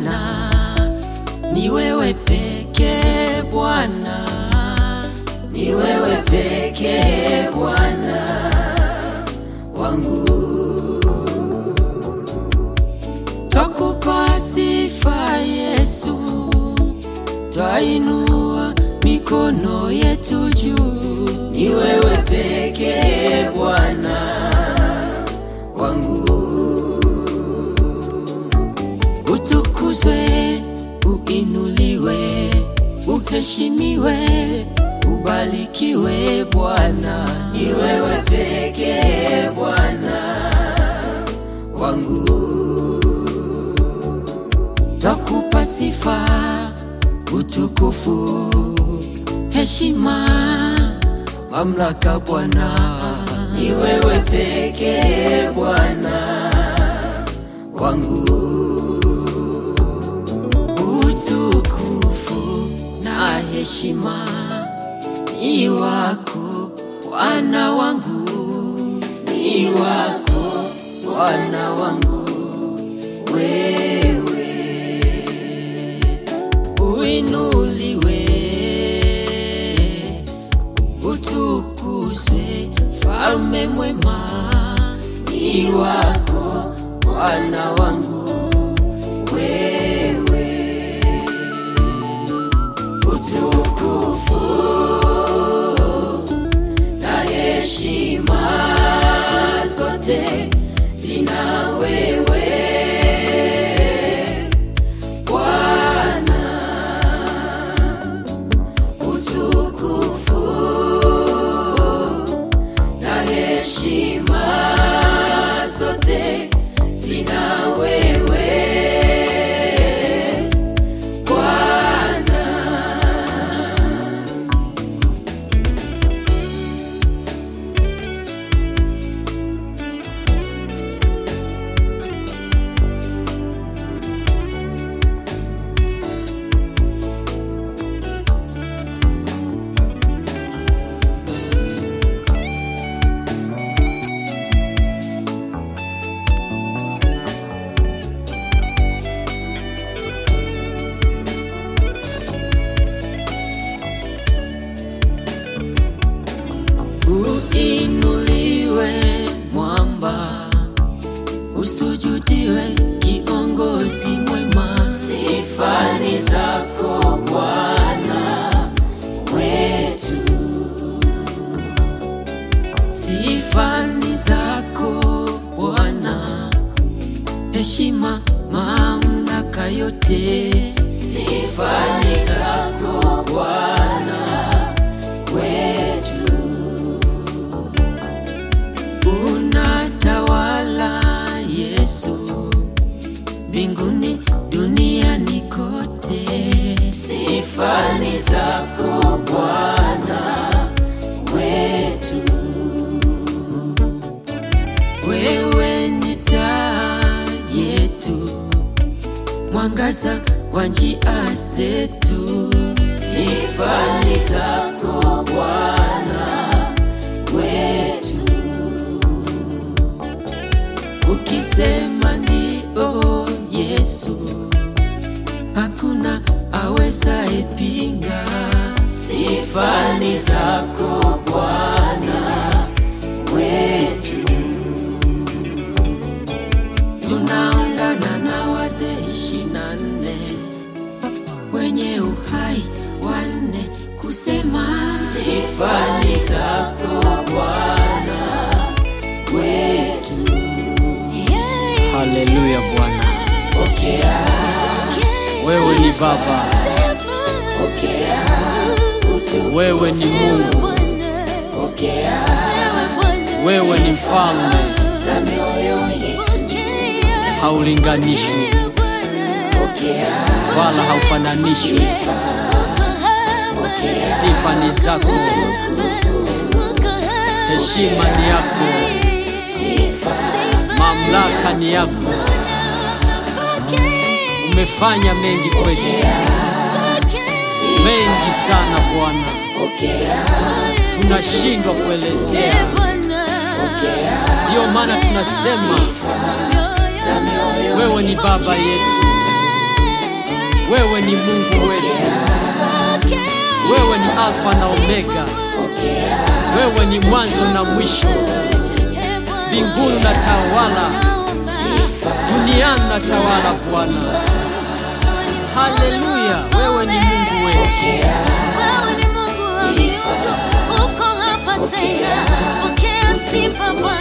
Bwana, ni wewe pekee Bwana, ni wewe pekee Bwana wangu. Twakupa sifa Yesu, twainua mikono yetu juu, ni wewe pekee Bwana wangu. Utukuzwe, uinuliwe, uheshimiwe, ubarikiwe Bwana, ni wewe pekee Bwana wangu. Twakupa sifa, utukufu, heshima, mamlaka Bwana, ni wewe pekee Bwana wangu. Utukufu na heshima ni wako Bwana wangu, ni wako Bwana wangu wewe uinuliwe, utukuzwe, falme mwema, ni wako Bwana wangu wewe, utukufu na heshima zote zina wewe Bwana, utukufu na heshima zote zina wewe Bwana. Uinuliwe mwamba, usujudiwe kiongozi mwema. Sifa ni zako Bwana wetu, sifa ni zako Bwana, heshima mamlaka yote. Sifa ni zako Bwana wetu unatawala Yesu mbinguni duniani kote, sifa ni zako Bwana wetu. Wewe ni taa yetu, mwangaza wa njia zetu, sifa ni zako Bwana wetu ukisema ndio Yesu, hakuna awezaye pinga. Sifa ni zako Bwana wetu, tunaungana na wazee ishirini na nne wenye uhai wanne kusema sifa ni zako Bwana wetu. Haleluya Bwana, Pokea, wewe ni Baba, pokea, utu, wewe ni Mungu, pokea wewe ni mfalme, za mioyo yetu, haulinganishwi pokea, wala haufananishwi. Sifa ni zako, heshima ni yako, mamlaka ni yako. Umefanya mengi kwetu, mengi sana Bwana, pokea, tunashindwa kuelezea. Ndiyo maana tunasema za mioyo wewe ni baba yetu, Wewe ni Mungu wetu, wewe ni Alfa na Omega, wewe ni mwanzo na mwisho. Mbinguni na tawala, duniani na tawala Bwana. Haleluya, wewe ni Mungu wetu. Wewe ni Mungu wa miungu, uko hapa tena. Pokea sifa Bwana.